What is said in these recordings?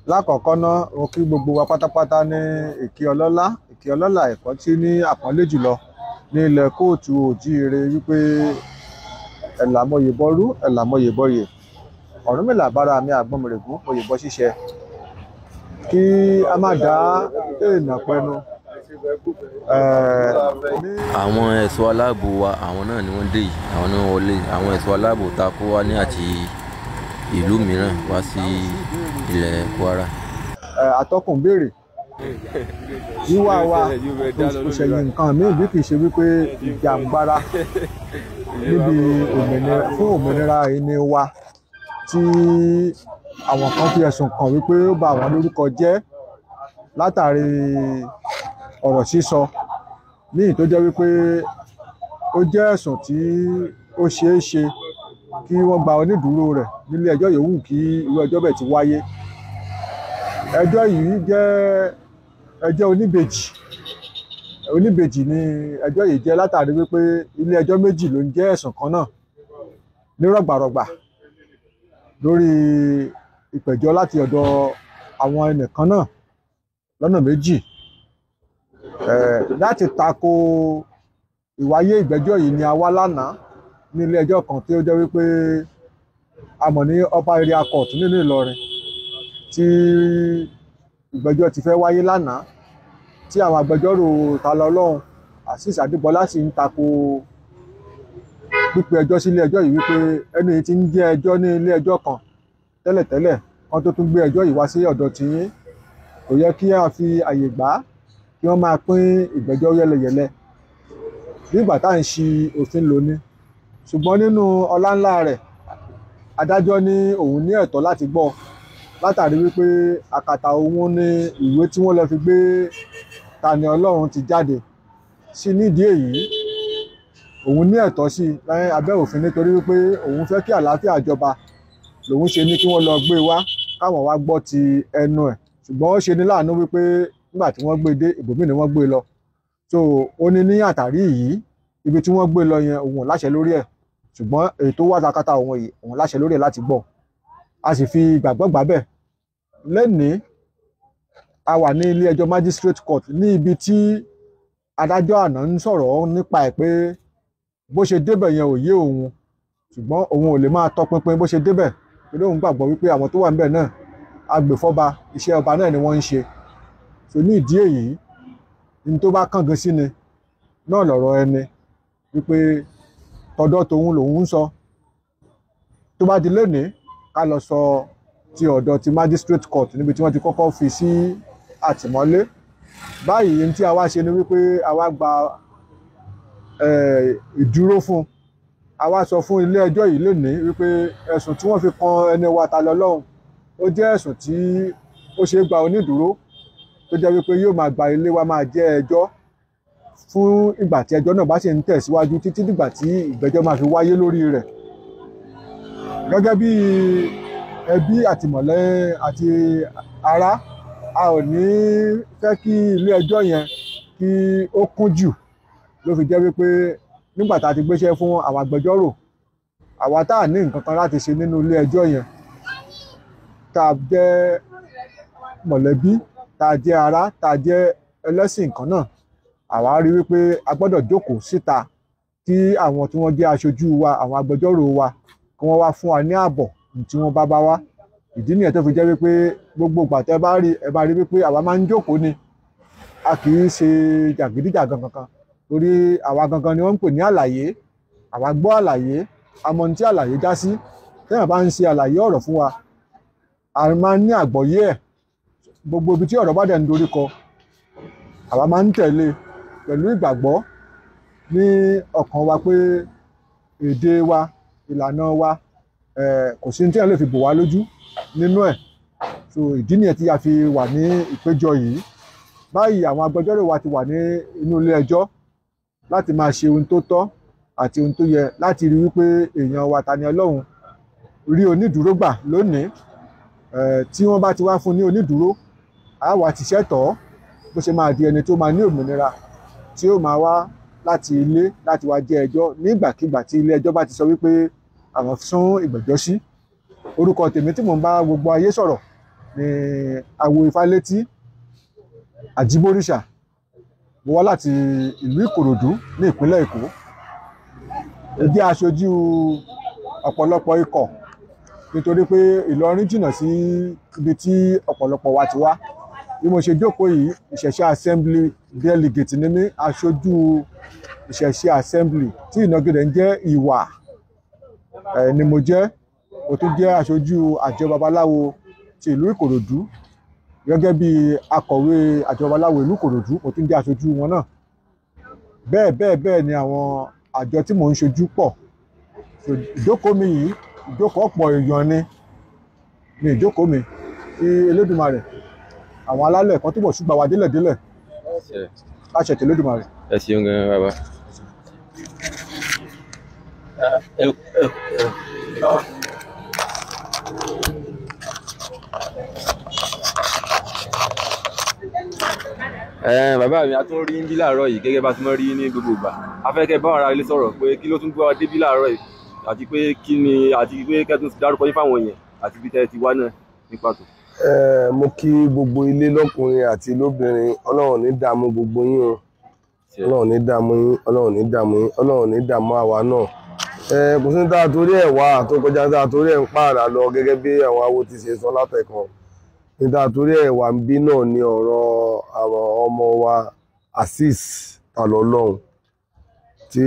lákọ̀ọ́kọ́ ná mo kí gbogbo wa pátápátá ní ìkí ọlọ́lá ìkí ọlọ́lá ẹ̀kọ́ tí ní àpọ́nlé jùlọ ní ilẹ̀ kóòtù òjíire wípé ẹ̀là mọ̀yè bọ́rú ẹ̀là mọ̀yè bọ́yè Ọ̀rúnmìlà bára mi àgbọ̀nmìrègún oyè bọ́ ṣíṣẹ kí a má dá èèyàn pẹnu ní àwọn ẹ̀ṣọ́ aláàbò wa àwọn náà ni wọ́n dé yìí àwọn náà wọlé àwọn ẹ̀ṣọ́ aláàbò tá a kó wá ní àti ìlú mìíràn wá sí ilẹ̀ Kwara. ẹ, atọ́kùn béèrè wíwá wa kò ṣẹ̀yìn nǹkan míì bí kì í ṣe wípé ìjàǹgbara níbi òmìnira fún òmìnira ẹni wa tí àwọn kan fi ẹ̀sùn kàn wípé ó bà wọ́n lórúkọ jẹ́ látàrí ọ̀rọ̀ sísọ míì tó jẹ́ wípé ó jẹ́ ẹ̀sùn tí ó ṣeé ṣe kí wọ́n gba onídùúró rẹ̀ nílé ẹjọ́ yòówù kí irú ẹjọ́ bẹ́ẹ̀ ti wáyé ẹjọ́ yìí jẹ́ ẹjọ́ oníbejì oníbejì ni ẹjọ́ yìí jẹ́ látàrí wípé ilé ẹjọ́ méjì ló ń jẹ́ ẹ̀sùn kan náà ní rọ̀gbàrọ̀gbà lórí ìpẹ̀jọ́ láti ọ̀dọ̀ àwọn ẹnìkan náà lọ́nà méjì Eh, láti tako ìwáyé ìgbẹ́jọ́ yìí ni a wá lánàá ní ilé ẹjọ́ kan tí ó jẹ́ wípé a mọ̀ ní upper area court nínú Ìlọrin tí ìgbẹ́jọ́ ti fẹ́ wáyé lánàá tí àwọn agbẹjọ́rò Talọlọ́run Azeez Adébọlá sì ń tako pípe ẹjọ́ sí ilé ẹjọ́ yìí wípé ẹni yìí ti ń jẹ́ ẹjọ́ ní ilé ẹjọ́ kan tẹ́lẹ̀tẹ́lẹ̀ kan tó tún gbé ẹjọ́ yìí wá sí ọ̀dọ̀ tiyín kò yẹ kí a fi àyè gbà á kí wọ́n máa pín ìgbẹ́jọ́ yẹlẹyẹlẹ nígbà tá à ń ṣi òfin lò ní ṣùgbọ́n nínú ọlá ńlá rẹ̀ adájọ́ ní òun ní ẹ̀tọ́ láti gbọ́ látàrí wípé àkàtà òun ní ìwé tí wọ́n lọ fi gbé Tani Ọlọ́run ti jáde sí nídìí èyí òun ní ẹ̀tọ́ sí láyé abẹ́ òfin nítorí wípé òun fẹ́ kí àlàáfíà jọba lòun ṣe ní kí wọ́n lọ gbé wá káwọn wá gbọ́ ti ẹnu ẹ̀ ṣùgbọ́n ó ṣe ní láàánú wípé nígbà tí wọ́n gbé dé ibòmíì ni wọ́n gbé lọ so ó ní ní àtàrí yìí ibi tí wọ́n gbé lọ yẹn òun ò láṣẹ lórí ẹ̀ ṣùgbọ́n èyí tó wà takata òun yìí òun láṣẹ lórí ẹ̀ láti gbọ́ a sì fi ìgbàgbọ́ gbà bẹ́ẹ̀ lẹ́nìí a wà ní ilé ẹjọ́ magistrate court ní ibi tí adájọ́ àná ń sọ̀rọ̀ nípa ẹ̀ pé bó ṣe débẹ̀ yẹn ò yé òun ṣùgbọ́n òun ò lè máa tọpinpin bó ṣe débẹ̀ torí òun gbàgbọ́ wípé àwọn tó wà níbẹ̀ náà agbèfọ́ba iṣẹ́ ọba náà ni wọ́n ń ṣe so ní ìdí èyí ní tó bá kángan sí ni náà lọ̀rọ̀ ẹni wípé tọ̀dọ̀ tòun lòun ń sọ tó bá di lónìí ká lọ sọ ti ọ̀dọ̀ ti magistrate court níbi tí wọ́n ti kọ́kọ́ fi sí àtìmọ́lé báyìí ní tí a wá ṣe ni wípé a wá gba eh, ìdúró fún a wá sọ fún ilé ẹjọ́ yìí lónìí wípé ẹ̀sùn tí wọ́n fi kan ẹni wa Talọlọ́run ó jẹ́ ẹ̀sùn tí ó ṣeé gba onídùúró tó jẹ́ wípé yóò máa gba ilé wa máa jẹ́ ẹjọ́ fún ìgbà tí ẹjọ́ náà bá sì ń tẹ̀síwájú títí dìgbà tí ìgbẹ́jọ́ máa fi wáyé lórí rẹ̀ gẹ́gẹ́ bí ẹbí àtìmọ̀lẹ́ àti ará a ò ní fẹ́ kí ilé ẹjọ́ yẹn kí ó kún jù ló fi jẹ́ wípé nígbà tá a ti gbéṣẹ́ fún àwọn agbẹjọ́rò àwa tá à ní nǹkan kan láti ṣe nínú ilé ẹjọ́ yẹn tá a jẹ́ mọ̀lẹ́bí tá a jẹ́ ará tá a jẹ́ ẹlẹ́sìn kan náà àwa rí wípé a gbọ́dọ̀ jókòó síta kí àwọn tí wọ́n jẹ́ aṣojú wa àwọn agbẹjọ́rò wa kí wọ́n wá fún wa ní ààbọ̀ tí wọ́n bá bá wá ìdí nìyẹn tó fi jẹ́ wípé gbogbo ìgbà tẹ́ bá rí ẹ bá rí wípé àwa máa ń jókòó ni a kì í ṣe jàgídíjàgan kankan torí àwa gangan ni wọ́n ń pè ní àlàyé àwa gbọ́ àlàyé àmọ́ ní tí àlàyé já sí téèyàn bá ń ṣe àlàyé ọ̀rọ̀ fún wa a máa ń ní àgbọ́yé ẹ̀ gbogbo ibi tí ọ̀rọ̀ bá dẹ̀ ń dorí kọ àwa máa ń tẹ̀lé pẹ̀lú ìgbàgbọ́ ní ọkàn wa pé èdè wa ìlànà wa eh, kò sí ní tí wọ́n lè fi bò wá lójú nínú ẹ̀ so ìdí nìyẹn tí a fi wà ní ìpéjọ yìí báyìí àwọn agbẹjọ́rò wa ti wà ní inú ilé ẹjọ́ láti máa ṣe ohun tó tọ́ àti ohun tó yẹ láti rí wípé èèyàn wa Tani Ọlọ́run rí onídùúró gbà lónìí eh, tí wọ́n bá ti wá fún ní onídùúró a wá ti ṣẹ́tọ̀ọ́ bó ṣe máa di ẹni tó máa ní òmìnira tí ó máa wá láti ilé láti wá jẹ ẹjọ́ nígbàkigbà tí ilé ẹjọ́ bá ti sọ wípé àwọn sún ìgbẹ́jọ́ sí orúkọ tèmi tí mò ń bá gbogbo ayé sọ̀rọ̀ ní awo ifálétí àjíbóríṣà mo wá láti ìlú ìkòròdú ní ìpínlẹ̀ èkó mo jẹ́ aṣojú ọ̀pọ̀lọpọ̀ ikọ̀ nítorí pé ìlọrin jìnnà sí ibi tí ọ̀pọ̀lọpọ̀ wa ti wá bí mo ṣe jókòó yìí ìṣẹ̀ṣe assembly delegate ni mí aṣojú ìṣẹ̀ṣe assembly tí ìnagijẹ ń jẹ́ ìwà ẹ̀ ni mo jẹ́ mo tún jẹ́ aṣojú àjọ babaláwo ti ìlú ìkòròdú gẹ́gẹ́ bí akọ̀wé àjọ babaláwo ìlú ìkòròdú mo tún jẹ́ aṣojú wọn náà bẹ́ẹ̀ bẹ́ẹ̀ bẹ́ẹ̀ ni àwọn àjọ tí mò ń ṣojú pọ̀ So, ìjókòó mi yìí ìjókòó ọ̀pọ̀ èèyàn ni ni ìjókòó mi kí Elédùmarè àwọn alálẹ̀ kan túbọ̀ ṣùgbọ́n wa délẹ̀délẹ̀ láṣẹ tí Elédùmarè. ẹ ṣeun gan bàbá. ẹ bàbá mi a tún rí bí láàárọ̀ yìí gẹ́gẹ́ bá ti mọ rí ní gbogbo ìgbà afẹ́kẹ́ bá ara ilé sọ̀rọ̀ pé kí ló tún gbọ́ débí láàárọ̀ yìí àti pé kí ni àti pé kẹ́tùn dárúkọ yín fáwọn èèyàn àti bí tẹ́ ti wá náà ní pàtó. Eh, mo kí gbogbo ilé lọ́kùnrin àti lóbìnrin ọlọ́run ní dààmú gbogbo yín o ọlọ́run ní dààmú yín ọlọ́run ní dààmú yín ọlọ́run ní dààmú àwa náà Eh, kò sí ní dáa torí ẹ̀ wá tó kọjá dáa torí ẹ̀ ń pààrà lọ gẹ́gẹ́ bí àwọn awo ti ṣe sọ látẹ̀kan ní dáa torí ẹ̀ wà ń bí náà ní ọ̀rọ̀ àwọn ọmọ wa Azeez Talọlọ́run tí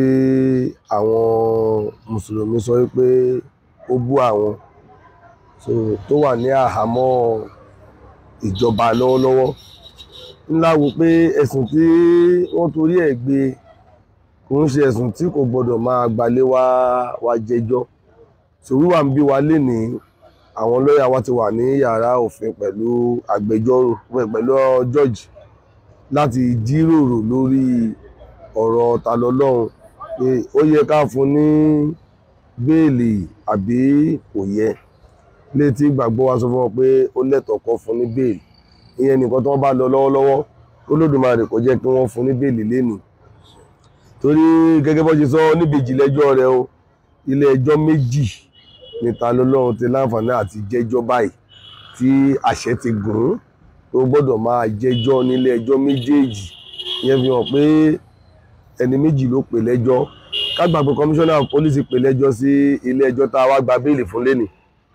àwọn mùsùlùmí sọ pé ó bú àwọn so tó wà ní àhámọ́ ìjọba lọ́wọ́lọ́wọ́ ńlá wo pé ẹ̀sùn tí wọ́n torí ẹ̀ gbé kò ń ṣe ẹ̀sùn tí kò gbọdọ̀ máa gbalé wá wá jẹjọ́ so wíwà ń bí wa lénìí àwọn lọ́ọ̀yà wa ti wà ní yàrá òfin pẹ̀lú agbẹjọ́rò pẹ̀lú jọ́ọ̀jì láti jíròrò lórí ọ̀rọ̀ Talọlọ́run pé ó yẹ ká fún ní béèlì àbí kò yẹ létí ìgbàgbọ́ wa sọ fún wọn pé ó lẹ́tọ̀ọ́ kọ́ fún ní béèlì ìyẹn nìkan tí wọ́n bá lọ lọ́wọ́lọ́wọ́ Olódùmarè kò jẹ́ kí wọ́n fún ní béèlì lénìí torí gẹ́gẹ́ bó ṣe sọ níbi ìjìnlẹ́jọ́ rẹ̀ o ilé ẹjọ́ méjì ní Talọlọ́run ti láǹfààní àti jẹ́jọ́ báyìí tí àṣẹ ti gùn ún tó gbọ́dọ̀ máa jẹ́jọ́ nílé ẹjọ́ méjèèjì ìyẹn fi hàn pé ẹni méjì ló pè lẹ́jọ́ ká gbà pé kọmíṣánná pólísì pè lẹ́jọ́ sí ilé ẹjọ́ tá a wá gba béèlì fún lénìí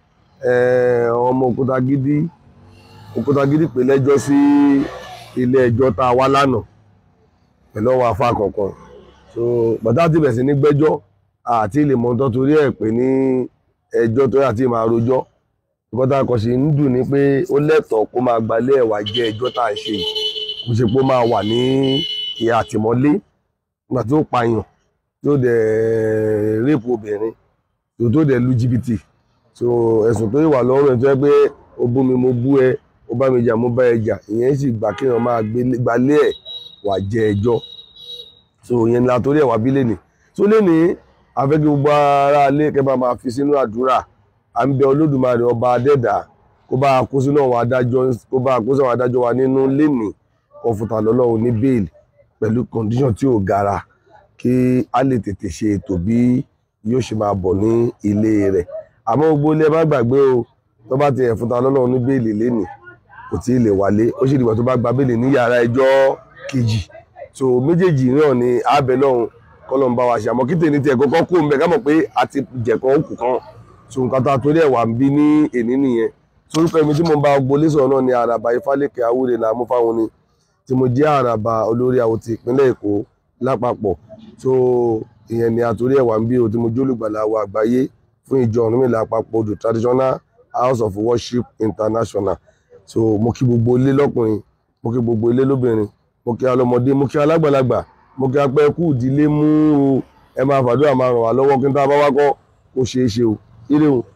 Eh, ọmọ Òkútagídí Òkútagídí pè lẹ́jọ́ sí ilé ẹjọ́ tá a wá lánàá pẹ̀lú ọwọ́ afá kọ̀ọ̀kan so bàtà ti bẹ̀rẹ̀ sí ní gbẹ́jọ́ àti ilé mọ́tọ́ torí ẹ̀ pé ní ẹjọ́ tó yà tí máa rojọ́ nǹkan tá a kàn sí ń dùn ní pé ó lẹ́tọ̀ọ́ kó máa gbalé ẹ̀wà jẹ́ ẹjọ́ tá à ń ṣe yìí kò ṣe pé ó máa wà ní ìhà àtìmọ́lé nígbà tí ó pààyàn tí ó dẹ̀ rẹ́pù obìnrin tó dẹ̀ lu jìbìtì so ẹ̀sùn tó wà lọ́rùn ẹ̀ tó yẹ pé o bú mi mo bú ẹ o bá mi jà mo bá ẹ jà ìyẹn sì gbà kéèyàn máa gbalé ẹ̀ wà jẹ ẹjọ́ so ìyẹn ni látòrí ẹ̀ wá bí lẹ́nìí so lẹ́nìí afẹ́kẹ́ gbogbo ara ilé kẹ́ bá máa fi sínú àdúrà à ń bẹ olódùmarè ọba adẹ́dà kó bá a kó sínú àwọn adájọ́ kó bá a kó sínú àwọn adájọ́ wa nínú lẹ́nìí kó fún Talọlọ́run ní bẹ́ẹ̀lì pẹ̀lú condition tí ò gara kí a lè tètè ṣe ètò bí yóò ṣe máa bọ̀ ní ilé rẹ̀ àmọ́ gbogbo ilé ẹ má gbàgbé o tó bá ti ẹ̀fún Talọlọ́run ní bẹ́ẹ̀lì lénìí kò tí ì lè wálé ó sì dìgbà tó bá gba bẹ́ẹ̀lì ní yàrá ẹjọ́ kejì so méjèèjì náà ni àbẹ̀ lọ́hùn kọ́lọ́n bá wa ṣe àmọ́ kí tèmi tiẹ̀ kọ́kọ́ kó mbẹ́ ká mọ̀ pé a ti jẹ̀kọ́ òkú kan so nǹkan tá a torí ẹ̀ wà ń bí ní èní nìyẹn sorúkọ èmi tí mo bá gbolé sọ̀rọ̀ náà ni àràbà ifálékè awúre là mú fáwọn ni tí mo jẹ́ àràbà olórí àwọn ti ìpínlẹ̀ èkó lápapọ̀ so ìyẹn ni àtòrí ẹ̀ wà ń bí o tí mo jólùgbàlà wa àgbáyé fún ìjọ Ọ̀rúnmìlà àpapọ̀ odò traditional house of worship international so mo kí gbogbo ilé lọ́kùnrin mo kí gbogbo ilé lóbìnrin mo kí alọ́mọdé mo kí alágbàlagbà mo kí apẹ́ kú ìdílé mú o ẹ máa fàdúrà máa ràn wá lọ́wọ́ kí n tá a bá wá kọ́ kó ṣeé ṣe o ire o.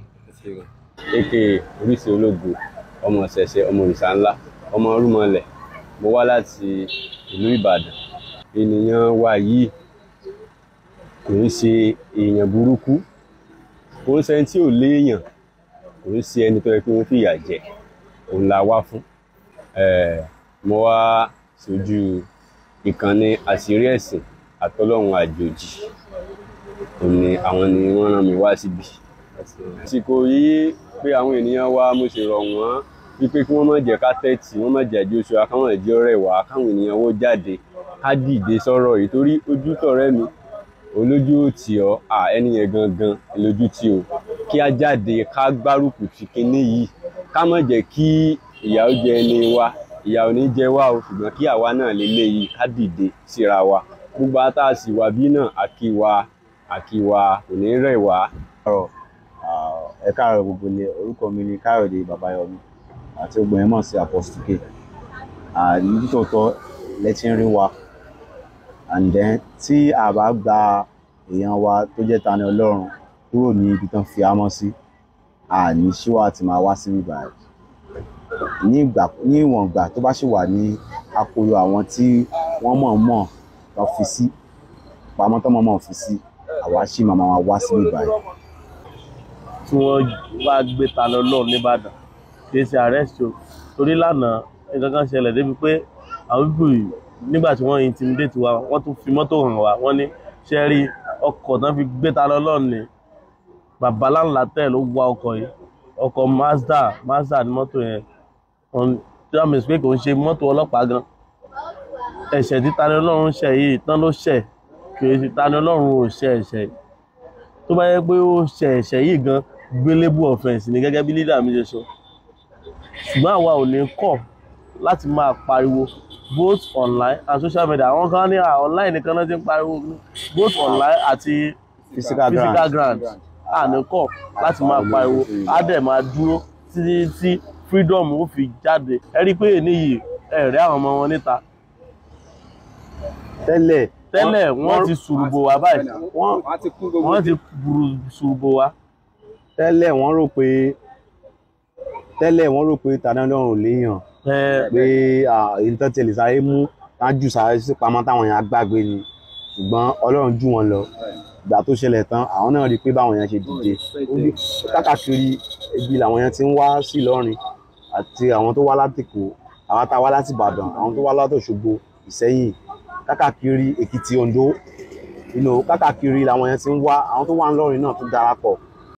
aka oríṣi ológo ọmọ ṣẹ̀ṣẹ̀ ọmọ òrìṣà ńlá ọmọ rúmọlẹ̀ mo wá láti ìlú Ìbàdàn ènìyàn wa yìí kò ń ṣe èèyàn burúkú kò ń ṣe ẹni tí ò léèyàn kò ń ṣe ẹni tó yẹ kí wọ́n fìyà jẹ òun la wá fún mo wá sójú ìkànnì àṣírí ẹ̀sìn àtọlọ́run àjòjì òun ni àwọn ni wọ́n rán mi wá síbi àsìkò yìí pé àwọn ènìyàn wa mo sì rọ̀ wọ́n wípé kí wọ́n má jẹ́ ká tẹ́tì wọ́n má jẹ́ àjọṣe wa káwọn ẹ̀jẹ̀ ọ̀rẹ́ wa káwọn ènìyàn wọ́n jáde ká dìde sọ̀rọ̀ yìí torí ojú tọ̀rẹ́ mi olójú ò tì ọ́ à ẹni yẹn gangan lójú tì ó kí á jáde ká gbárùkù ti kinní yìí ká má jẹ́ kí ìyà ó jẹ ẹni wa ìyà ò ní jẹ wá o ṣùgbọ́n kí àwa náà lélẹ́yìí ká dìde síra wa gbogbo ata sì wà bí náà àkíwá àkíwá kò ní rẹ̀ wá. ẹ káàárọ̀ gbogbo ilé orúkọ mi ni káyọ̀dé babayọmi àti ogbon yẹn mọ̀ sí apostle k nítòótọ́ lẹ́tí ń rí wa and then tí a bá gba èèyàn wa tó jẹ́ Tani Ọlọ́run kúrò ní ibi tán fi ámọ́ sí àní ṣíwá àti máa wá sí bíbá ẹ̀ ní ìgbà ní ìwọ̀n ìgbà tó bá ṣì wà ní akolo àwọn tí wọ́n mọ̀ mọ̀ tán fi sí pamọ́ tán mọ̀ mọ̀ fi sí àwa ṣì máa máa wá sí bíbá ẹ̀. tí wọ́n wá gbé Tani Olohun nìbàdàn kì í ṣe arrest o torí lánàá nǹkan kan ṣẹlẹ̀ débi pé àwọn bíbù yìí nígbà tí wọ́n intimidate wa wọ́n tún fi mọ́tò hàn wá wọ́n ní ṣe rí ọkọ̀ tán fi gbé Tani Olohun ní bàbá láńlá tẹ̀ ló wa ọkọ̀ yìí ọkọ̀ Mazda Mazda ní mọ́tò yẹn tí wọ́n mọ̀ sí pé kò ń ṣe mọ́tò ọlọ́pàá gan ẹ̀ṣẹ̀ tí Tani Olohun ṣẹ̀ yìí tán ló ṣẹ̀ kì í ṣe Tani Olohun ò ṣẹ̀ ẹ̀ṣẹ̀ yìí tó bá yẹ pé ó ṣẹ̀ ẹ̀ṣẹ̀ yìí gan gbélébù offence ni gẹ́gẹ́ bí leader mi ṣe sọ ṣùgbọ́n àwa ò ní kọ̀ láti máa pariwo both online and social media àwọn kan ní online nìkan náà ti ń pariwo both online àti physical physical ground ground a ní kọ̀ láti máa pariwo á dẹ̀ máa dúró títí tí freedom ó fi jáde ẹ rí i pé èyí yìí ẹ rí àwọn ọmọ wọn níta tẹ́lẹ̀ tẹ́lẹ̀ wọ́n ti ṣùrùbò wá báyìí wọ́n wọ́n ti kún gbogbo wọ́n ti bùrù ṣùrùbò wá tẹ́lẹ̀ wọ́n rò pé tẹ́lẹ̀ wọ́n rò pé Tani Olohun ò léèyàn ẹ pé èyí tó tẹ̀lé sáré mú tájù sáré sí pamọ́ táwọn èèyàn gbàgbé ni ṣùgbọ́n Ọlọ́run jù wọ́n lọ ìgbà tó ṣẹlẹ̀ tán àwọn náà rí i pé báwọn èèyàn ṣe dìde ó ní káàkiri ibi làwọn èèyàn ti ń wá sí Ìlọrin àti àwọn tó wá láti Èkó àwọn tá a wá láti Ìbàdàn àwọn tó wá láti Òṣogbo Ìṣẹ́yìn káàkiri Èkìtì Oǹdó inú káàkiri làwọn èèyàn ti ń wá àwọn tó wá ńlọrin náà tó darapọ̀